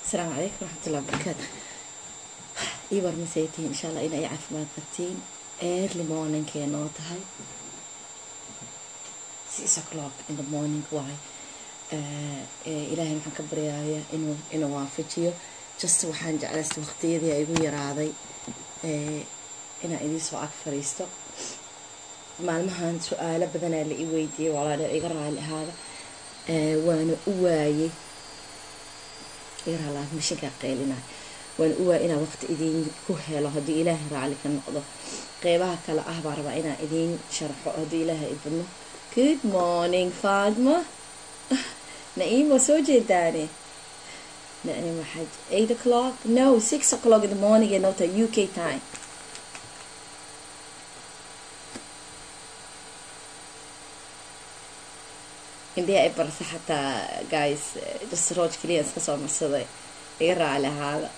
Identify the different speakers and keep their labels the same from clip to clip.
Speaker 1: asalaamu calaykum waraxmatullahi wabarakaatu ii warmasaytihiin insha allah inay caafimaad qabtiin early morningkee noo tahay six o'clock in the morning waay ilaahay waxaan ka baryaaya inuu inuu waafajiyo just waxaan jeclaysta waqtiyadii igu yaraaday inaan idiin soo ag fariisto maalmahan su-aalo badanaa la i weydiiyey walaal iga raali ahaada waana u waayey iga raali ahaada mashinkaa qeylinaay waana u waayey inaan waqti idiin ku helo haddii ilaahay raali ka noqdo qeybaha kale ah baa rabaa inaan idiin sharxo haddii ilaahay ibadno good morning faadma na'iim waa soo jeedaane na'iim waxaa eight o'clock no six o'clock in the morning ee noota u k time indhiha ay barsa xataa guys just rooj keliya iska soo marsaday iga raali ahaada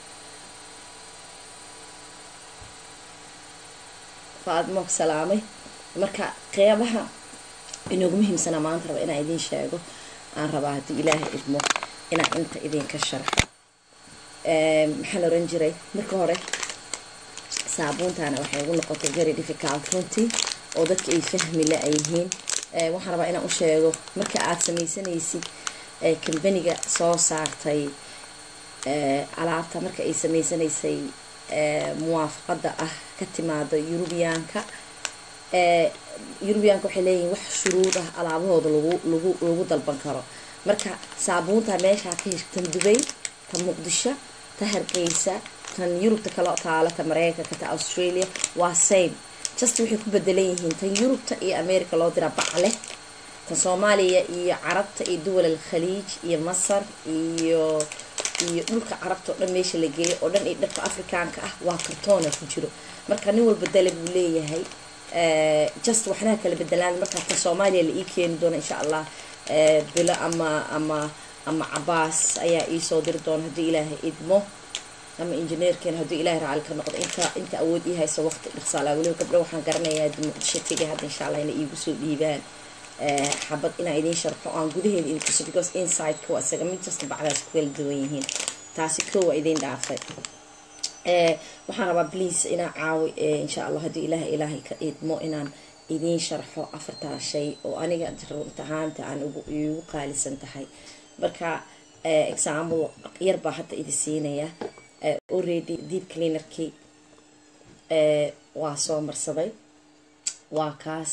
Speaker 1: faadmo salaamay marka qeybaha inoogu muhiimsanaa maanta raba inaan idiin sheego aan rabaa haddii ilaahay idmo inaan inta idinka sharxo maxaan oran jiray marka hore saabuuntana waxay ugu noqotay very difficult runtii oo dadka ay fahmi la ay yihiin waxaan rabaa inaan u sheego marka aada sameysanaysid kambaniga soo saartay alaabta marka ay sameysanaysay muwaafaqada ah ka timaada yurubiyaanka yurubiyaanka waxay leeyihiin wax shuruud ah alaabahooda lagu lagu lagu dalban karo marka saabuunta meeshaa ka heshtan dubay ta muqdisho ta hargeysa tan yurubta kale taala ta mareykanka ta australia waa same just waxay ku bedelan yihiin tan yurubta iyo america loo diraa bacle tan soomaaliya iyo carabta iyo duwal al khaliij iyo masar iyo iyo dhulka carabta oo dhan meesha la geeyo oo dhan iyo dharka afrikaanka ah waa kartoona ku jiro marka nin walba dale buu leeyahay just waxnaha kala bedelaan markaa tan soomaaliya la ii keeni doona insha allah bilo ama ama ama cabaas ayaa iisoo diri doona haddii ilaahay idmo ama injineerkeena haddii ilahay raacali ka noqdo inta inta awood ii hayso waqti dhaqsaala weliba gabdho waxaan garanayaa muqdisho tegay hadda insha allah inay iigu soo dhiibaan xabad inaan idiin sharxo aan gudaheeda idin tuso because inside-ka waa isaga mid just bacdaas ku kala duwan yihiin taasi koo waa idiin dhaafay waxaan rabaa please inaan caawi insha allah haddii ilaahay ilaahay ka idmo inaan idiin sharxo afartaa shay oo aniga runtahaanta aan igu qaalisan tahay marka example yar baa hadda idi siinaya already deep cleanerkii waa soo marsaday waa kaas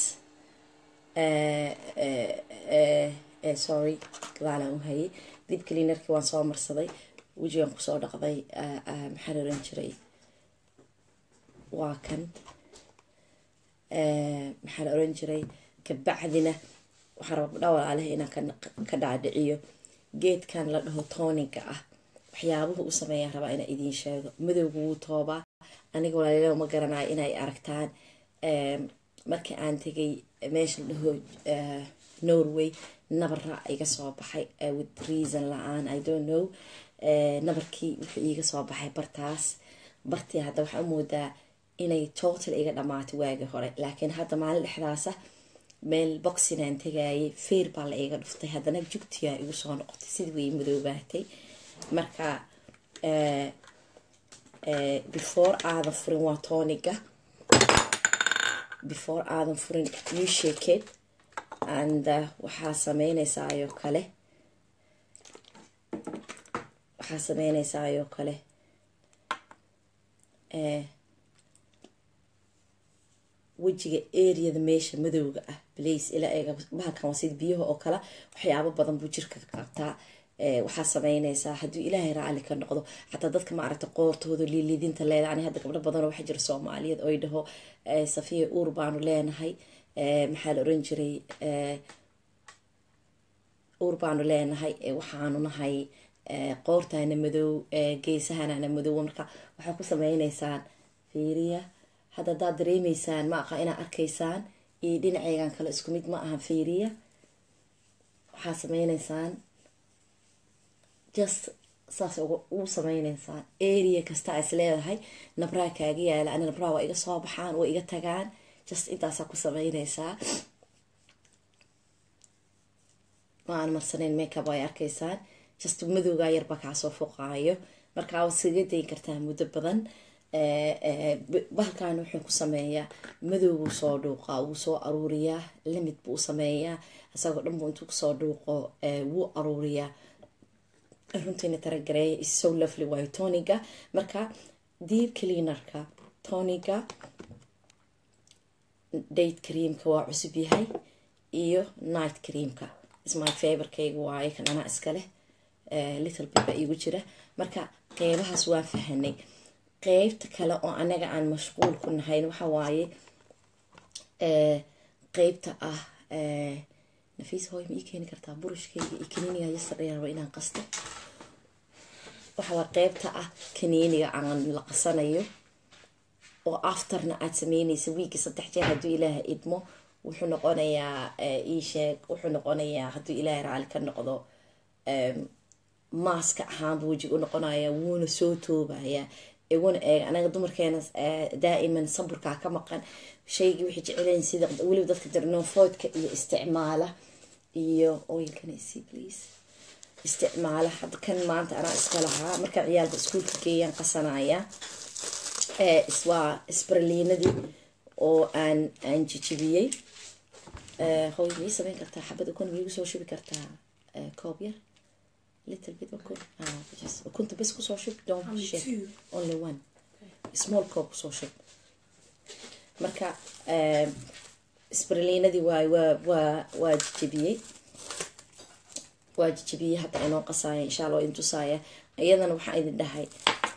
Speaker 1: sorry gabaalaan u hayay deep cleanerkii waan soo marsaday wejigan kusoo dhaqday maxaan oran jiray waa kan maxaan oran jiray kabacdina waxaan rabaa badha walaalaha inaan ka dhaadhiciyo geedkan la dhaho tooninka ah waxyaabuhu u sameeyaan rabaa inaa idiin sheego madowga wuu toobaa aniga walaalila ma garanayo inay aragtaan markii aan tegay meesha la dhaho norway nabara iga soo baxay with reason la-aan i don't know nabarkii wuxuu iiga soo baxay bartaas bartii hadda waxaa u moodaa inay total iga dhamaatay waagii hore laakiin hadda maalin dhexdaasa meel boxinaan tagaayay feer baa la iga dhuftay haddana jugtiyaa igu soo noqotay sidii way madoobaatay marka before aadan furin waa tooniga before aadan furin you shake it and waxaa sameynaysaa ayoo kale waxaa sameynaysaa ayoo kale wejiga areada meesha madowga ah blace ilaa eega bahalkan waa sida biyaha oo kale waxyaabo badan buu jirka ka qabtaa waxaa sameynaysaa hadduu ilaahay raacali ka noqdo xataa dadka ma aragta qoortooda liilidinta leedahay ani hadda gabdho badanoo waxaa jira soomaaliyeed oy dhaho safiya uur baanu leenahay maxaa la oran jiray uur baanu leenahay waxaanu nahay qoortaana madow geesahanana madow marka waxaa ku sameynaysaan fiiriya hadda haddaad dareemeysaan ma aqa inaad arkaysaan iyo dhinaceygan kale isku mid ma aha fiiriya waxaa sameynaysaan just saas ugu sameyneysaan area kasta is leedahay nabraa kaaga yaala ani nabraa waa iga soo baxaan waa iga tagaan just intaasaa ku sameyneysaa ma aan marsanayn makeup ay arkaysaan just madowgaa yarba kaasoo foqaayo markaa waad iskaga dayin kartaa muddo badan bahalkan wuxuu ku sameeyaa madowbuu soo dhuuqaa wuu soo aruuriyaa limid buu sameeyaa isagoo dhan buu intuu kusoo dhuuqo wuu aruuriyaa runtiina taragareeya is so lovely waayo toniga marka deep cleanerka toniga date creamka waa cusub yahay iyo night creamka ismy favorkayga waaye kan anaa iskaleh little bit baa iigu jira marka qeybahaas waan fahanay qeybta kale oo anaga aan mashquul ku nahayn waxa waaye qeybta ah nafiis hooy ma ii keeni kartaa burushkayga iyo kaniiniga yesterday raba inaan qasto waxa waa qeybta ah kaniiniga aan la qasanayo oo afterna aad sameynaysa wiigii saddex jeer hadduu ilaaha idmo wuxuu noqonayaa iisheeg wuxuu noqonayaa hadduu ilaahay raali ka noqdo maaska ahaanba wejiga u noqonaya wuuna soo toobayaa iguna eeg anaga dumarkeena daa'iman saburkaa ka maqan shaygii waxay jecelayin sida weliba dadka dirnofoodka iyo isticmaala iyo oilkanasi please isticmaala hadda kan maanta anaa iska lahaa markaan ciyaalka iskuulka geeyaan qasanaya waa isbarliinadii oo aan aan jijibiyey hooy mii samayn kartaa xabad ukun miigu soo shubi kartaa koob yar little bit ukun just ukunta bes kusoo shub don't shake only one small cup kusoo shub marka isbarliinadii waay waa waa waa jijibiyey waa jijibiyey hadda inoo qasaaya insha allah idin tusaaya iyadana waxaa idin dhahay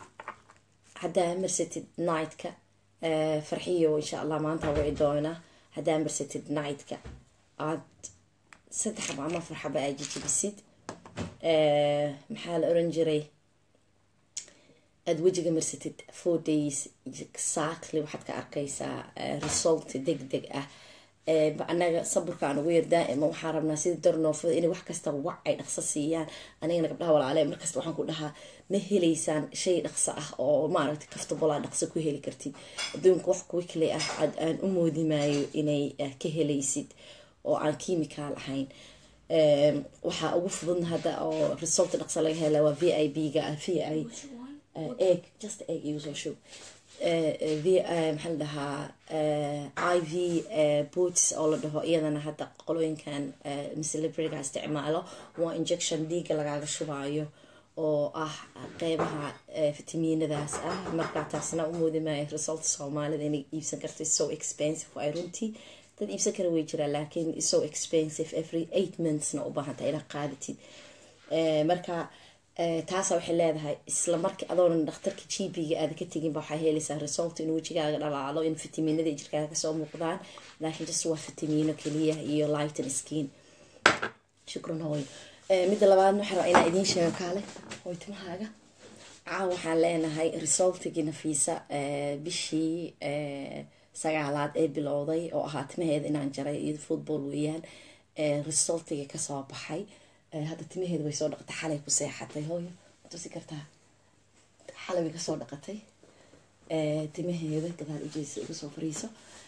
Speaker 1: haddaa marsatid nightka farxiyo insha allah maanta wici doona haddaa marsatid nightka aad saddex xaba ama afar xaba aad jijibisid maxaa la oran jiray aada wejiga marsatid four days exactly waxaad ka arkaysaa result deg deg ah anaga saburkaan ugu yar daa'ima waxaan rabnaa sida darnoofada inay wax kasta wac ay dhaqso siiyaan anigana gabdhaha walaale markasta waxaan ku dhahaa ma helaysaan shay dhaqso ah oo maaragtay kaftabolaa dhaqso ku heli kartid adduunka wax quickly ah aad aan u moodimaayo inay ka helaysid oo aan chemical ahayn waxaa ugu fududna hadda oo result dhaqso laga hela waa v i b ga v i egg just egg igu soo shub v maxaa la dhahaa i v boots oo la dhaho iyadana hadda qolooyinkan celebrityga isticmaalo waa injection dhiiga lagaaga shubaayo oo ah qeybaha fitamiinadaas ah markaa taasna u moodimaayo result soomaalida inay iibsan karta so expensive ay runtii dad iibsan kara way jiraan laakiin so expensive every eight monthsna u baahanta inaad qaadatid marka taasa waxay leedahay isla markii adoonan dhakhtarka g b-ga aada ka teginba waxaa helaysaa result in wejigaaga dhalaalo in fitamiinada jirkaaga kasoo muuqdaan laakiin just waa fitamiino keliya iyo lighten skin shukran hooy midda labaadna waxaa rabaa inaa idiin sheego kaale hooy timahaaga caaw waxaan leenahay resultigii nafiisa bishii sagaalaad ee bilowday oo ahaa timaheeda inaan jaray iyo football weeyaan resultigii kasoo baxay hadda timaheeda way soo dhaqatay xalay ku seexatay hooyo matusi kartaa xalay way kasoo dhaqatay timaheeda gadaal ujeesa uga soo fariiso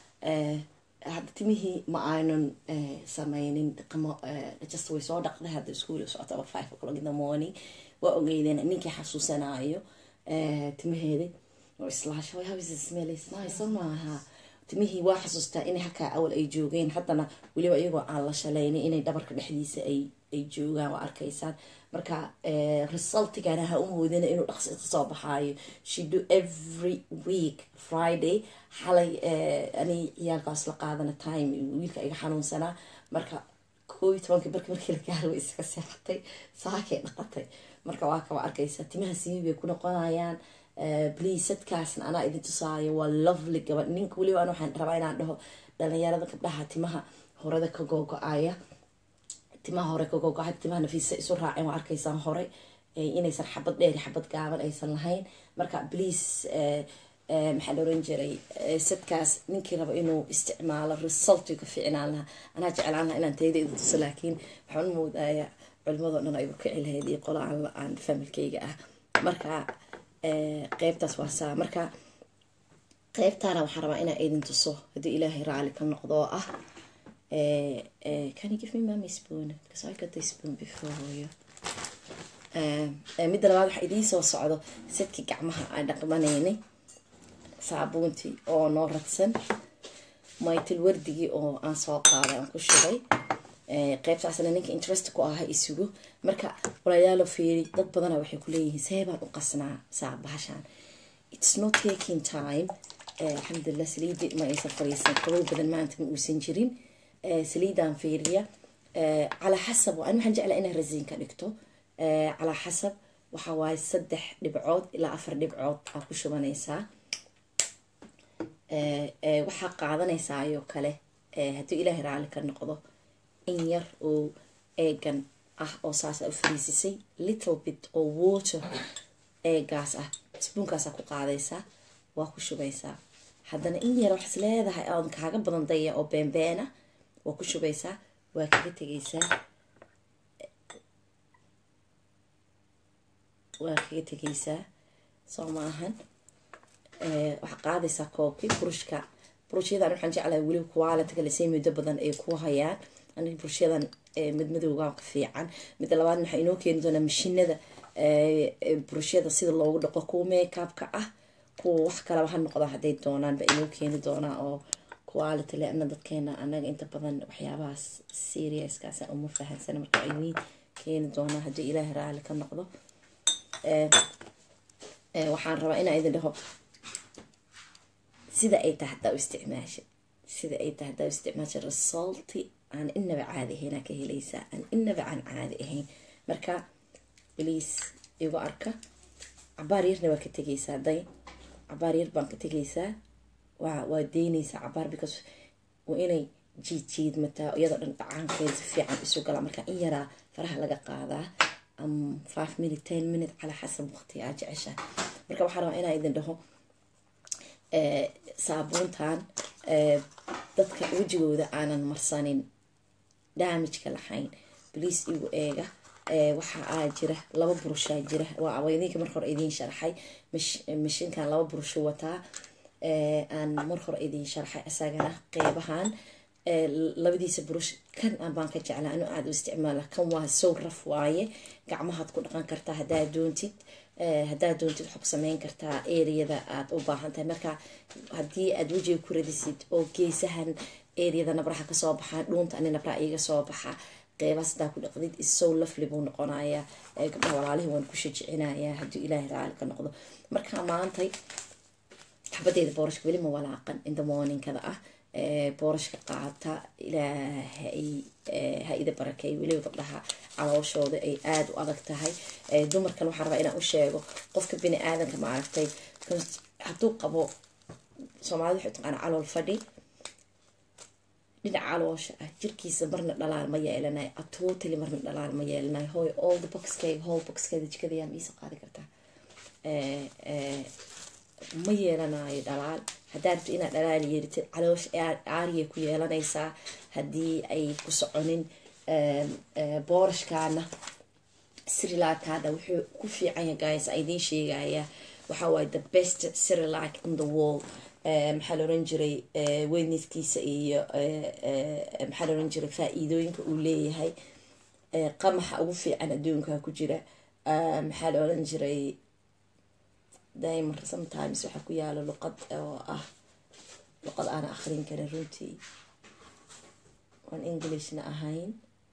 Speaker 1: hadda timihii ma aanan sameynin qamo just way soo dhaqday hadda iskuul socota about five o'clock in the morning waa ogeydeen ninkii xasuusanaayo timaheeda oo islaasha way habis smells nice soo maaha timihii waa xasuustaa inay halkaa awal ay joogeen haddana weliba iyagoo aan la shalaynin inay dhabarka dhexdiisa ay ay joogaan waa arkaysaan marka resultigana ha u moodina inuu dhaqsi kasoo baxaayo she do every week friday xalay ani ciyaalkaas la qaadana time wiilka iga xanuunsanaa marka koo iyo tobanka barki markii la gaaro way iska seexatay saakay dhaqatay marka waa kaba arkaysa timaha simi bay ku noqonayaan please sadkaasna anaa idin tusaayo waa lovely gabadh ninka weliba an waxaan rabaa inaan dhaho dhalinyarada gabdhaha timaha horada ka googo-aya timaha hore ka googo-aya timaha nafiisa isu raaceen waa arkaysaan hore inaysan xabad dheer xabad gaaban aysan lahayn marka please maxaa la oran jiray sadkaas ninkii raba inuu isticmaalo resulti ka fiicnaan lahaa anaa jeclaan lahaa inaan tayada idin tuso laakiin waxaan u moodaya culimadoo dhan ay kici lahayd iyo qola aan familkayga ah marka qeybtaas waa saa marka qeybtaana waxaan rabaa inaa idin tuso haddii ilaahay raali ka noqdo oo ah can you give me mommy spoon because I got this spoon before you midda labaad waxaa idiin soo socdo sidkii gacmaha aan dhaqmanaynay saabuuntii oo noo radsan maytil wardigii oo aan soo qaaday aan ku shubay qeybtaasna ninka interest ku aha isugu marka walaalayaalo fiiri dad badana waxay kuleeyihiin see baan u qasnaa saa bahashaan its not taking time alxamdulilah saliidi ma aysan fariisan qabow badan maanta ma uusan jirin saliidaan fiiriya calaa xasab an waxaan jeclaa inaa rasiin ka dhigto calaa xasab waxaa waaye saddex dhibcood ilaa afar dhibcood aa ku shubanaysaa waxaa qaadanaysaa ayoo kale hadduu ilaahay raali ka noqdo in yar oo eegan ah oo saasa u fariisisay little bit oo water eegaas ah sbuunkaasaa ku qaadaysaa waa ku shubaysaa haddana in yar waxaas leedahay aan kaaga badan daya oo beenbeena waa ku shubaysaa waa kaga tegaysaa waa kaga tegaysaa soo maahan waxaa qaadaysaa koobkii burushka burusyadan waxaan jeclahay weliba qualitiga lasay muddo badan ay ku hayaan aniga burusyadan madmadowga ka fiican midda labaad waxaa inoo keeni doonaa mashinada burusyada sida loogu dhaqo kuwa makeupka ah kuwa wax kalaba ha noqda hadday doonaan ba inoo keeni doonaa oo quality le ana dadkeena anaga inta badan waxyaabahaas seriouskaasa uma fahansana marka idiin keeni doonaa haddii ilaahay raali ka noqdo waxaan rabaa inaa idin dhaho sida ay tahay haddaa u isticmaasha sida ay tahay haddaa u isticmaasha resulti aan inaba caadi ahayn aa ka helaysaa aan inaba aan caadi ahayn marka bliis igu arka cabaar yarna waa ka tegaysaa day cabaar yar baan ka tegaysaa waa waa deynaysaa cabaar because waa inay jiid jiidmataa iyadoo dhan dhacaankeeda si fiican isu galaa marka in yaraa faraha laga qaadaa am five minute ten minute calaa xasab waqti aa jecesha marka waxaa rabaa inaa idin dhaho saabuuntan dadka wejigooda aanan marsanin daamijka lahayn bliis igu eega waxa aa jira laba burushaa jira waa idinka mar hore idiin sharxay mashinkan laba burushu wataa aan mar hore idiin sharxay isagana qeybahan labadiisa burush kan baan ka jeclaa anu aada u isticmaala kan waa sow raf waaye gacmahaad ku dhaqan kartaa haddaad doontid haddaad doontid waxaa ku sameyn kartaa areada aad u baahan tahay marka haddii aad wejiga ku radisid oo geesahan areada nabraha kasoo baxaa dhuunta ani nabraha iiga soo baxa qeybaas hadaa ku dhaqdid isow lafli buu noqonayaa gabdhaha walaalihii waan ku shajicinayaa hadduu ilaahay raali ka noqdo marka maantay xabadeeda boorashka weli ma walaaqan inta morningkada ah boorashka qaata ilaahay ha ida barakeey weliba gabdhaha calooshooda ay aada u adag tahay dumarkan waxaan rabaa inaan u sheego qofka bini aadanka ma aragtay hadduu qabo soomaalida waxay taqaana calool fadhi dhinaca caloosha ah jirkiisa marna dhalaal ma yeelanayo atotally marna dhalaal ma yeelanayo hooy all the boxkeyga whole boxkeeda jikada yaa miisa qaadi kartaa ma yeelanayo dhalaal haddaa rabto inaad dhalaal yeeritid caloosh aariya ku yeelanaysaa haddii ay ku soconin boorashkaana srilaakada wuxuu ku fiicanya guys a idiin sheegaya waxa waaye the best srilac in the world maxaa la oran jiray weynidkiisa iyo maxaa la oran jiray faa-iidooyinka uu leeyahay qamaxa ugu fiican adduunka ku jira maxaa la oran jiray daimar sometimes waxaa ku yaala luqad oo ah luqad aana akrin karin runtii oon englishna ahayn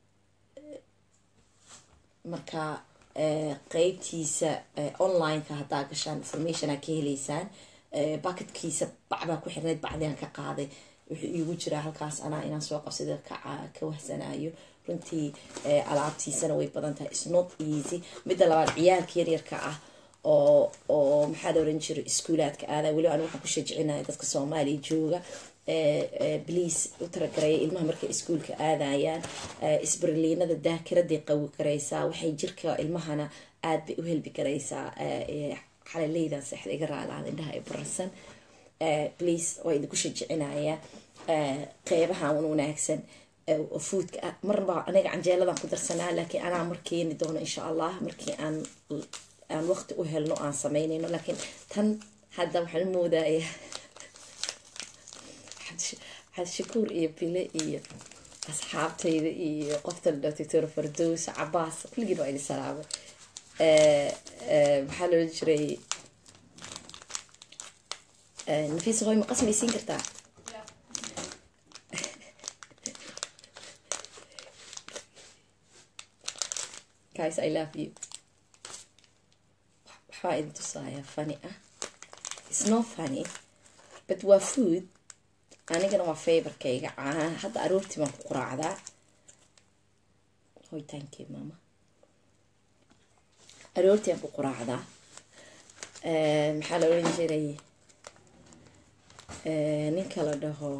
Speaker 1: marka qeybtiisa onlineka haddaa gashaan information aa ka heleysaan baketkiisa bacbaa ku xirneyd bacdiaan ka qaaday wuxuu iigu jiraa halkaas anaa inaan soo qabsada ka wahsanayo runtii alaabtiisana way badan tahay snot easy midda labaad ciyaalka yaryarka ah oo oo maxaa la oran jiray iskuulaadka aadaa weliba anigu waxaan ku shajicinaya dadka soomaaliya jooga bliase u taragareeya ilmaha markay iskuulka aadayaan isbarliinada daakiraday qawi karaysaa waxay jirka ilmahana aada bay u helbi karaysaa xalaleydan seexda iga raalaada indhaha ay bararsan bliase waa idinku shajicinaya qeybahan un wanaagsan foodka ah marbaa aniga canjeeladan ku darsanaa laakiin anaa mar keeni doono insha allah markii aan aan waqti u helno aan sameynayno laakiin tan hadda waxaan moodaya xadshakuur iyo bile iyo asxaabtayda iyo qofta doctor fardows cabaas kulligiin waa idin salaamay maxaa loola jiray nafiisa hooy ma qasmaysiin kartaa guys i love you waxbaa idin tusaaya funny ah it's no funny but waa food anigana waa favorkayga caanaha hadda aroortii baan ku quraacdaa hoy thank you mama aroortii aan ku quraacdaa maxaa la oran jiray ninka la dhaho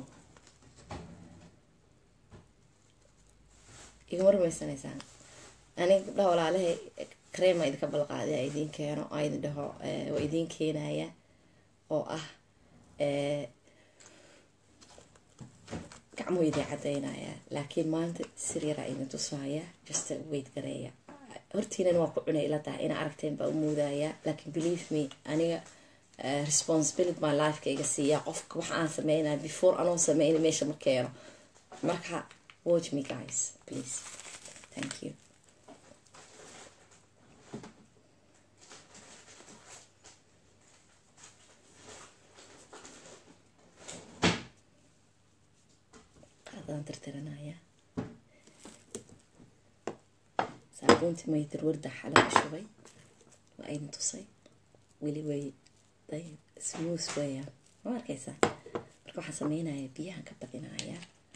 Speaker 1: igama rumaysanaysaan aniga gabdhaha walaalaha crema idinka balqaadi a idiin keeno oo idin dhaho waa idiin keenaya oo ah gacmuhu idin cadaynaya laakiin maanta siriyaraa idin tusaaya just wait gareeya hortiinan waa ku cunay ila tahay ina aragteen baa u muudaya laakiin believe me aniga responsibility my lifeka iga siiya qofka waxa aan sameynaya before anoon sameyna meesha ma keeno marka watch me guys please thank you qaadaan tirtiranaya saabuuntii maytir warda xala ku shubay waa idin tusay weli way smooth weeyaan ma arkaysaa marka waxaan sameynaya biyahan ka badinaya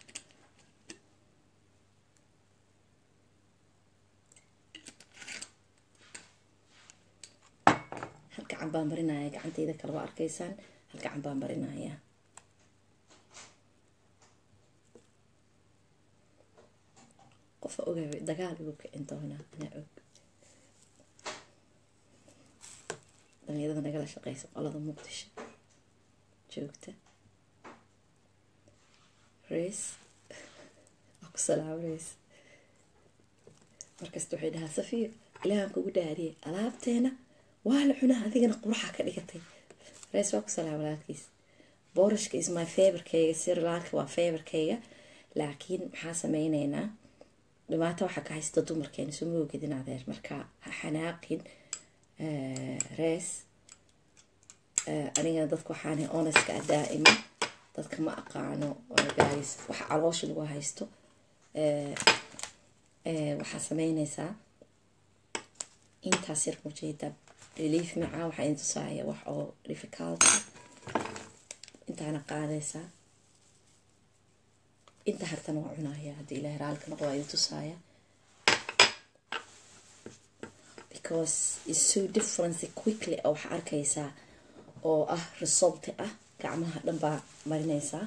Speaker 1: hal gacan baan marinaya gacantayda kale waa arkaysaan hal gacan baan marinaya qofa oga dagaal igu kicin doona anaa og dhalinyarada nagala shaqeysa qolada muqdisho joogta reis waa ku salaamo reis markasta waxay dhahaa safiir ilaahan kugu dhaariyay alaabteena waa la cunaa adigana quraxa ka dhigatay reis waa ku salaamo walaalkiis boorashka is my favorkayga sirlaalka waa favorkayga laakiin maxaa sameyneynaa dhibaato waxaa ka haysta dumarkeena soo moogedin adeer marka ha xanaaqin rees anigana dadka waxaana oneska ah daa'ima dadka ma aqaano guys waxa caloosha lagu haysto waxaa sameyneysaa intaas yar mujeeda relief macaa waxaa idin tusaaya wax oo difficult intaana qaadaysaa inta hartana waa cunaya haddii ilahay raalka noqo waa idin tusaaya because it's so different quickly oo waxaa arkaysaa oo ah resulti ah gacmaha dhan baa marinaysaa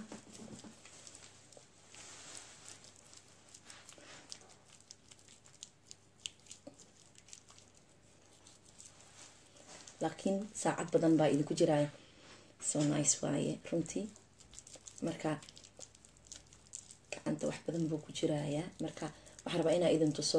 Speaker 1: laakiin saacad badan baa idinku jiraya so nice waaye runtii marka gacanta wax badan buu ku jirayaa marka waxaa rabaa inaa idin tuso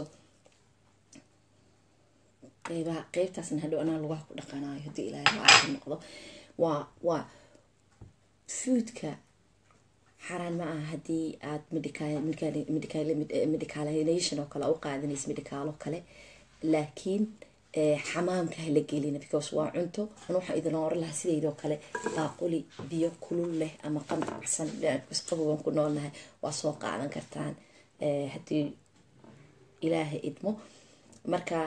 Speaker 1: qeybaha qeybtaasna hadhow anaa lugaha ku dhaqanayo haddii ilaahay raalka noqdo waa waa foodka xaraan ma aha haddii aad medicalation oo kale u qaadanaysa medicaalo kale laakiin xamaamka hala gelina because waa cunto an waxaa idin oran lahaa sideydoo kale baaquli biyo kulul leh ama qandacsan qabowaan ku noolnahay waa soo qaadan kartaan haddii ilaahay idmo marka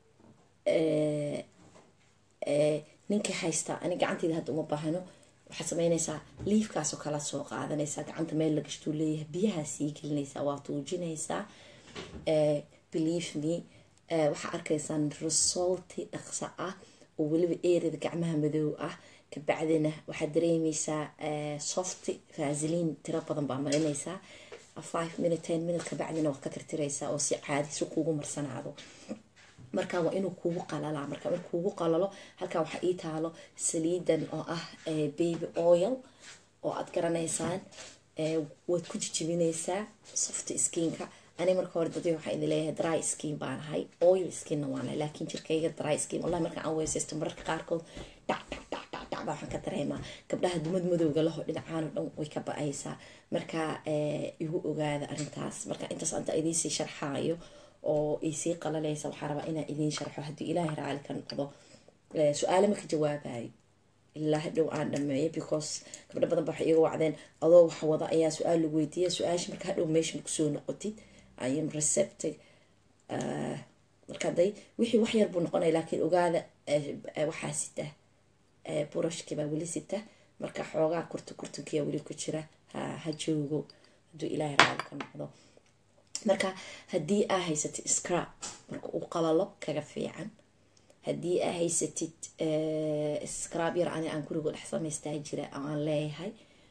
Speaker 1: ninkii haystaa ani gacanteyda hadda uma baahano waxaad sameynaysaa liifkaasoo kala soo qaadanaysaa gacanta meel la gashtuu leeyahay biyahaa sii gelinaysaa waa tuujinaysaa believe me waxaa arkaysaan resulti dhaqso ah oo weliba eerida gacmaha madow ah kabacdina waxaad dareemeysaa softy vaasiliin tiro badan baa marinaysaa five minute ten minute kabacdina waad ka tirtiraysaa oo si caadi si kuugu marsanaado marka waa inuu kugu qalalaa marka markuu kugu qalalo halkan waxaa ii taalo saliidan oo ah baby oil oo aad garanaysaan waad ku jijibinaysaa soft skinka ani marka hore dadii waxaa idin leeyahay dry skin baan ahay oil skinna waan ahay laakiin jirkayga dry skin wallahi marka aan weysaysto mararka qaarkood dhac dhac dhac dhac dhac baa waxaan ka dareemaa gabdhaha dumad madowga laho dhinacaano dhan way ka ba-aysaa marka igu ogaada arrintaas marka intaas anta idiinsii sharxaayo oo isii qalalaysa waxaa rabaa inaan idiin sharxo haddii ilaahay raali ka noqdo su-aale maka jawaabayo ilaa hadhow aan dhameeyo because gabdho badan ba waxay iga wacdeen adoo wax wada ayaa su-aal lagu weydiiya su-aasha marka hadhow meesha makusoo noqotid ayam receptig marka haday wixii wax yar buu noqonaya laakiin ogaada waxaa sita burashkibaa weli sita marka xoogaa kurta kurtankiyaa weli ku jira ha ha joogo hadduu ilaahay raali ka noqdo marka haddii aa haysatid scrab marka uu qalalo kaga fiican haddii aa haysatid scrab yar ani aan guriga dhex samaystaa jira aan leeyahay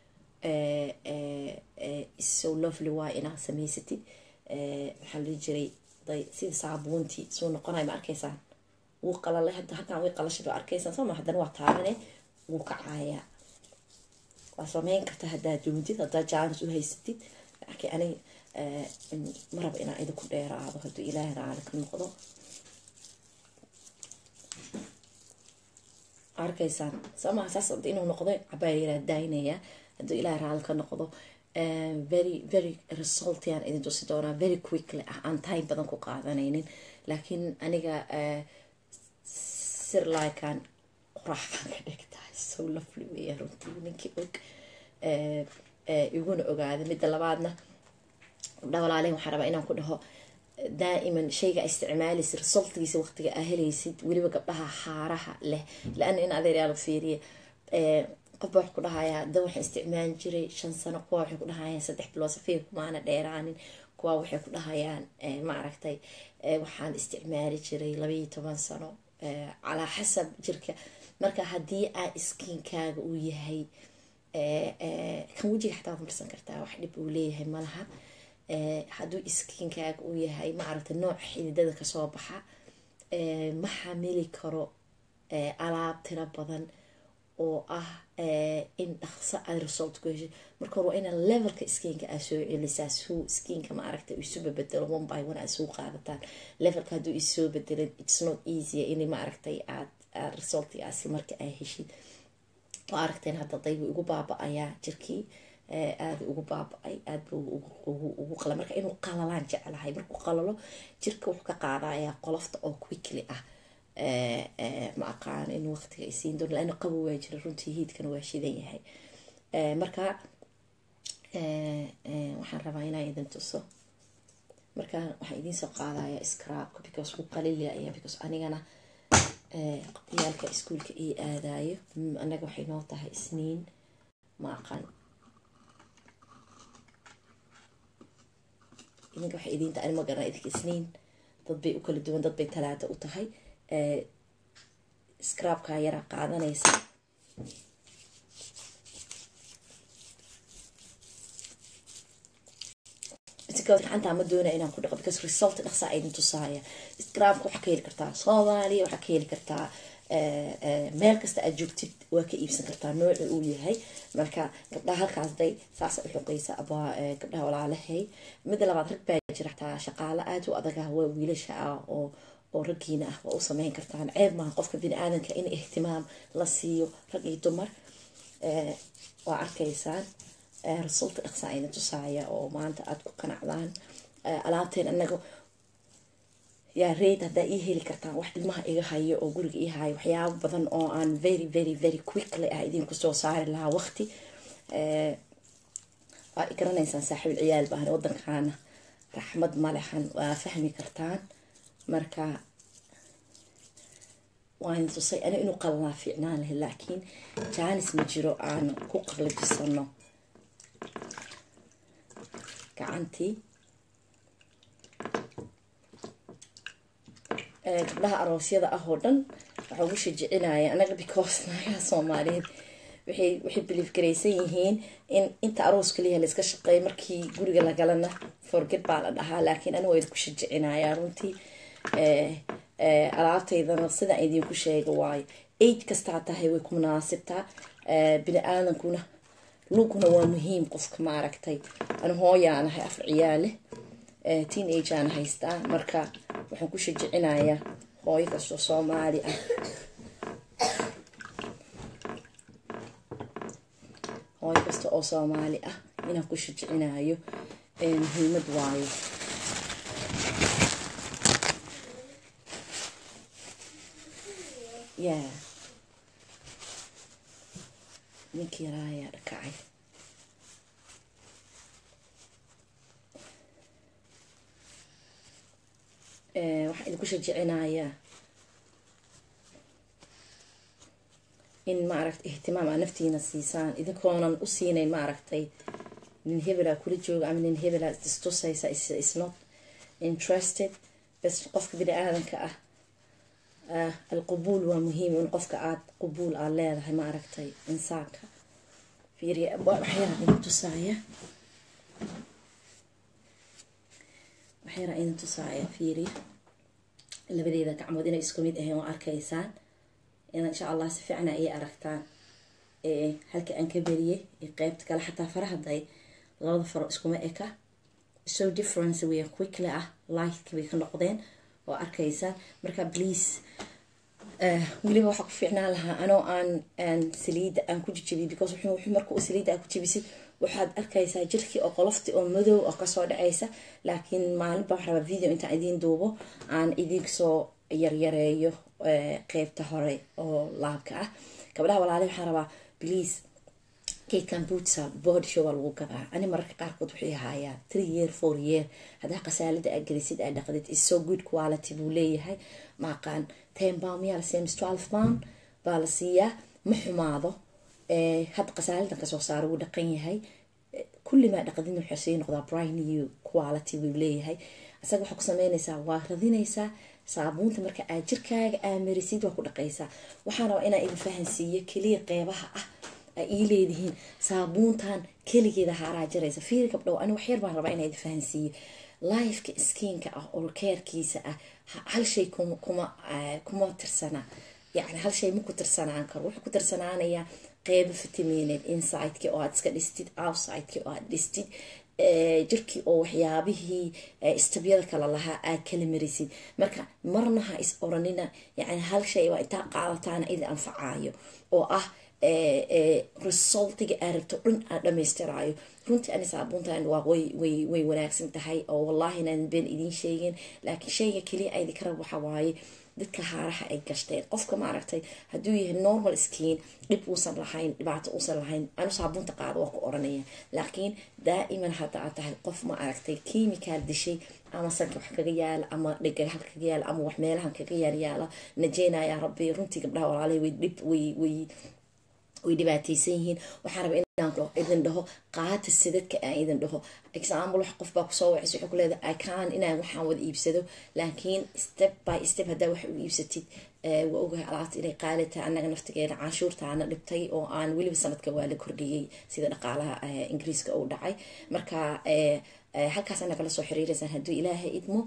Speaker 1: so lovely waa inaad samaysatid maxaa lii jiray sida saabuuntii suu noqonay ma arkaysaan wuu qalalay hadda halkaan way qalashada waa arkaysaan sooma haddana waa taabane wuu kacayaa waa sameyn karta haddaad doontid haddaad jaanis u haysatid laakiin ani ma raba inaan idinku dheeraado hadduu ilaahay raali ka noqdo arkaysaan sooma saas inuu noqdo cabaa yaraa daynaya hadduu ilaahay raali ka noqdo very very resultian idin tusi doonaa very quickly ah aan time badan ku qaadanaynin laakiin aniga sirlikan qoraxaan ka dhigtahay so lovely weya runtii ninkii og iguna ogaada midda labaadna gabdha walaalen waxaa rabaa inaan ku dhaho daa'iman shayga isticmaalaysa resultgiisa waqtiga aa helaysid weliba gabdhaha xaaraha leh la-ana in adeeryaal fiiriya qofba wax ku dhahayaa da waxaan isticmaali jiray shan sano kuwa waxay ku dhahayaan saddex bilood safiir kumaana dheeraanin kuwa waxay ku dhahayaan maaragtay waxaan isticmaali jiray labaiyo toban sano calaa xasab jirka marka haddii aa iskiinkaaga uu yahay kan wejiga xataa waad marsan kartaa wax dhib uu leeyahay malaha hadduu iskiinkaaga uu yahay maaragtay nooc xididada kasoo baxa ma xamili karo alaab tiro badan oo ah in dhaqso aad result ku heshay marka hore waa inaa levelka skiinka aa soo celisaa suu skiinka maaragtay isu babedelo one by one aad suu qaadataan levelka hadduu isoo bedelin its not easy in maaragtay aad aad resultigaasi marka aa heshid oo aragteen hadda daybu igu baaba-ayaa jirkii aada ugu baaba-ay aad buu ugu qala marka inuu qalalaan jeclahay markuu qalalo jirka wuxuu ka qaadayaa qolofta oo quickly ah ma aqaan in waqtiga ay siin doon laana qabo waa jira runtii hiidkana waa shidan yahay marka waxaan rabaa inaan idin tuso marka waxaan idiin soo qaadaya scrabka because wuu qalilaya because anigana ciyaalka iskuolka ii aadayo annaga waxay noo tahay isniin ma aqaan idinka waxay idiin tahay ani ma garana idinka isniin dad bay u kala duwan dad bay talaata u tahay scrabka yaraa qaadanaysa gacanta ma doona inaan ku dhaqo because result dhaqsaa idin tusaaya scrabka waxaa ka heli kartaa soomaaliya waxaa ka heli kartaa meel kasta aad joogtid waa ka iibsan kartaa nooca uu yahay marka gabdhaha halkaas day saasa u xoqeysa abaa gabdhaha walaalahay midda labaad rag baa jira xataa shaqaalo aada u adag ah waa wiilasha ah oo oo raggiina ah waa u sameyn kartaan ceeb maaha qofka bini aadanka in ihtimaam la siiyo rag iyo dumar waa arkaysaan rasuulka dhaqsaa idin tusaaya oo maanta aada ku qanacdaan alaabteen anaga yaa reyd haddaa ii heli kartaan wax ilmaha iga hayo oo guriga ii hayo waxyaabo badan oo aan very very very quickly ah idinku soo saari lahaa waqti waa garanaysaan saaxiibul ciyaal baahan waddankaana raxmad malexan waa fahmi kartaan marka waan tusay ani inuu qalalaa fiicnaan lahay laakiin jaanis ma jiro aan ku qalajisano gacantii gabdhaha aroosyada ah oo dhan waxaa ugu shajicinaya anaga because naagaha soomaaliyeed waxay waxay biliif garaysan yihiin in inta aroos kaliya la iska shaqeeyo markii guriga lagalana forget baa la dhahaa laakiin aniga waa idinku shajicinayaa runtii alaabtaydana sidaan idinku sheega waayo age kastaa tahay way ku munaasibtaa bini aadankuna luguna waa muhiim qofka maaragtay ani hooyaanahay afar ciyaale teen age aan haystaa marka waxaan ku shajicinayaa hooyo kastoo soomaali ah hooyo kasta oo soomaali ah inaan ku shajicinayo muhiimad waayo ya ninkii yaraa ayaa dhakacay waxaa idinku shajicinayaa in maaragtay ihtimaam aa naftiina siisaan idinkoonan u siinayn maaragtay nin hebelaa kula jooga ama nin hebelaa istusaysa is not interested bas qofka bini aadanka ah alqubuul waa muhiim in qofka aad qubuul aad leedahay maaragtay insaanka fiiriya waxyaraa idin tusaaya waxyaraa idin tusaaya fiiriya labadeeda gacmood inay isku mid ahayn waa arkaysaan in insha allah si fiicna ay aragtaan halka aan ka beriyey qeybta kale xataa farahaday labada faro iskuma eka so difference way quickly ah lightka bay ka noqdeen oo arkaysaan marka please weliba waxaa ku fiicnaan lahaa anoo aan saliida aan ku jijibiyay because wuxuu marka uu saliida aan ku jibisid waxaad arkaysaa jirkii oo qolofti oo madow oo kasoo dhacaysa laakiin maalinba waxaa rabaa video intaan idiin duubo aan idinsoo yaryareeyo qeybta hore oo laabka ah gabdhaha walaale waxaan rabaa please geedkan bootsa body show waa lagu gadaa ani mararka qaarkood waxay ahaayaan three year four year haddaa qasaalada aad gelisid aad dhaqdid is so good quality buu leeyahay maaqaan ten pound miyaa la siiya mis twelve pound baa la siiyaa ma xumaado hadda qasaaladan kasoo saara wuu dhaqan yahay kullimaa dhaqdin wuxuu sii noqdaa brand new quality buu leeyahay isaga waxaa ku sameynaysaa waa radinaysaa saabuunta marka aad jirkaaga aamarisid waa ku dhaqaysaa waxaan rabaa inaan idin fahansiiyo keliya qeybaha ah ii leedihiin saabuuntan keligeeda haaraa jiraysa fiiri gabdhow ani waxyar baan rabaa inaa idin fahansiiyo lifeka skiinka ah oo keerkiisa ah hal shay kuma kuma tirsana yani hal shay ma ku tirsanaan karo wuxuu ku tirsanaanayaa qeybo vitamineed insideki oo aad iska dhistid outsideki oo aad dhistid jirkii oo waxyaabihii istabyada kale lahaa aad kala marisid marka marna ha is oranina yani hal shay waa intaa qaadataana idi anfacaayo oo ah resultiga aa rabto dhan aa dhamaystiraayo runtii ani saabuuntan waa way way wanaagsan tahay oo wallahi inaan been idiin sheegin laakiin shayga keliya aydi ka rab waxa waaye dadka haaraha ay gashteen qofka maaragtay hadduu yahay normal skin dhib uusan lahayn dhibaato uusan lahayn anu saabuunta qaado waa ku oranaya laakiin daa'iman hadda aad tahay qof ma aragtay kimikaal dishay ama sanka wax kaga yaala ama dhegahal kaga yaala ama wax meelahan kaga yaaryaala najeynaya rabbi runtii gabdhaha walaalahay way dhib way way way dhibaataysan yihiin waxaan raba inaan idin dhaho qaata sidadka aan idin dhaho example wax qof baa kusoo wacis wuxuu ku leedahay ican inaan waxaan wada iibsado laakiin step by step haddaa wax u iibsatid waa ogahay alaabta inay qaalitaa annaga naftigeena canshuurtaana dhibtay oo aan weliba sanadka waa la kordhiyey sida dhaqaalaha ingiriiska uu dhacay marka halkaas ana kala soo xiriiraysaan hadduu ilaahay idmo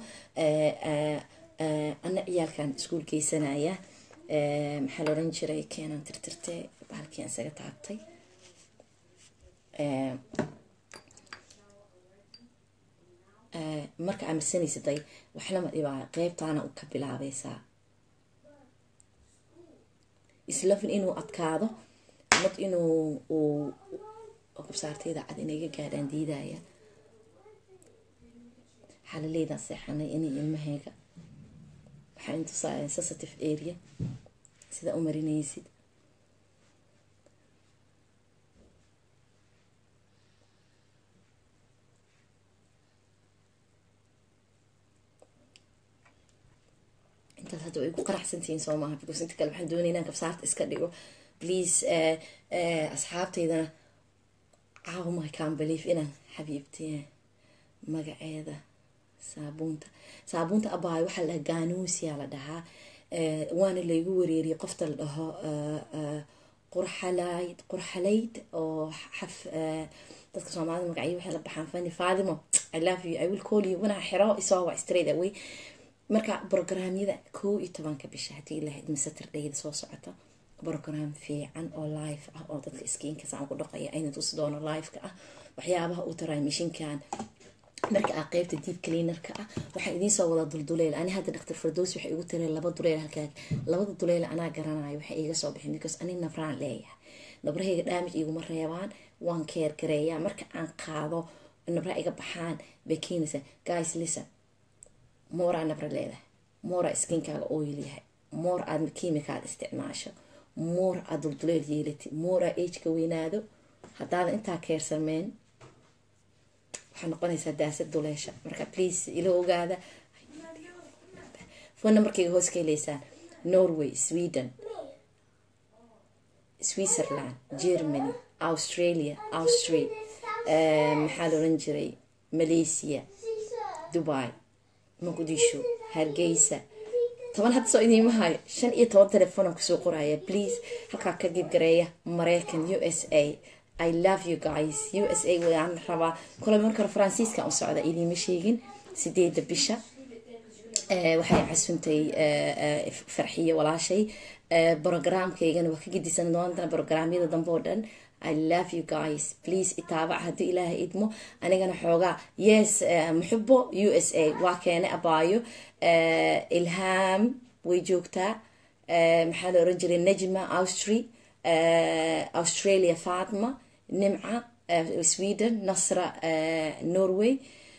Speaker 1: ana ciyaalkan iskuul geysanaya maxaa la oran jiray keenan tirtirte bahalkii aan isaga taabtay marka aamirsanaysaday waxlama dhibaa qeybtaana ka bilaabaysaa islafin inuu adkaado mad inuu uu qabsaartayda cad inay iga gaadhaan diidaya xalaleydaan seexanay inay ilmahayga waxaa intusaa sensitive area sida u marinaysid intaas hadda way ku qaraxsantihiin soo maaha because inta kale waxaan doonaya inaan kabsaarta iska dhigo please asxaabtaydana caawma kaan belief inaan xabiibtay magaceeda saabuunta saabuunta abaayo waxaa la dhahaa ganuusiyaa la dhahaa waana laygu wareeriyay qofta la dhaho qurxalayd qurxalayd oo xaf dadka soomaalida magacyo waxay la baxaan fani faadimo i love you i will call you wanaa xiro isoo waa straight away marka brograamyada kow iyo tobanka bisha haddii ilahayd masatardayda soo socota brogram fiican oo live ah oo dadka skiinka saan ku dhaqaya ayna tusi doono liveka ah waxyaabaha uu taraay mishinkan marka aa qeybta deep cleanerka ah waxaa idiinsoo wada dulduleyl ani hadda dhaktar fardoos waxay igu tireen laba duleyl halkaag labada duleyl anaa garanayo waxay iiga soo bixin because ani nabraan leeyahay nabrahayga dhaamij iguma reebaan waan keer gareeyaa marka aan qaado nabra iga baxaan bay keenaysaa guys listen mooraa nabra leedahay mooraa skinkaaga oil yahay more aad kiimikaad isticmaasho more aad dulduleel yeelatid more aa ageka weynaado haddaadan intaa keersameen waxaa noqonaysaa daasad duleesha marka please ila ogaada phone numberkayga hoos ka heleysaan norway sweden switzerland germany australia austria maxaa la oran jiray malaysia dubai muqdisho hargeysa toban hadda soo idiima hayo shan iyo toban telefoonaan kusoo qoraya please halkaa ka gibgareeya mareykan u s a i love you guys u s a waan rabaa kole marka hore faransiiska u socda idiima sheegin sideeda bisha waxay casuntay farxiyo walaashay brogramkaygana waa ka gedisan doonta brograamyada dambe oo dhan i love you guys please itaabac haddii ilaahay idmo anigana xoogaa yes muxubo u s a waa keenay abaayo ilham way joogtaa maxaa la oran jiray najma austri australia fatma nimca sweden nasra norway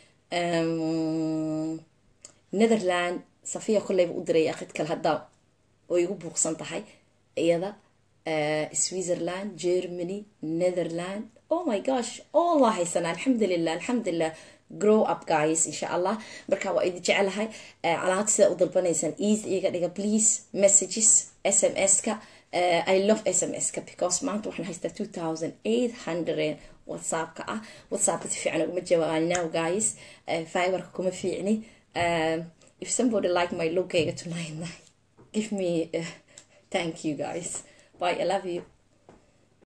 Speaker 1: netherland safiya kolleyba u diray akid kale haddaa oo igu buuqsan tahay iyada switzerland germany netherland oh my gosh all waa haysanaa alxamdulilah alxamdulilah grow up guys insha allah marka waa idin jecelahay alaabta sidaa u dalbanaysaan eas iga dhiga please messages s m s-ka i love s m s-ka because maanta waxaan haystaa two thousand eight hundred whatsappka ah whatsappka si fiican uguma jawaabaan now guys fiberka kuma fiicni if somebody like my lookayga tonight give me uh, thank you guys bye i love you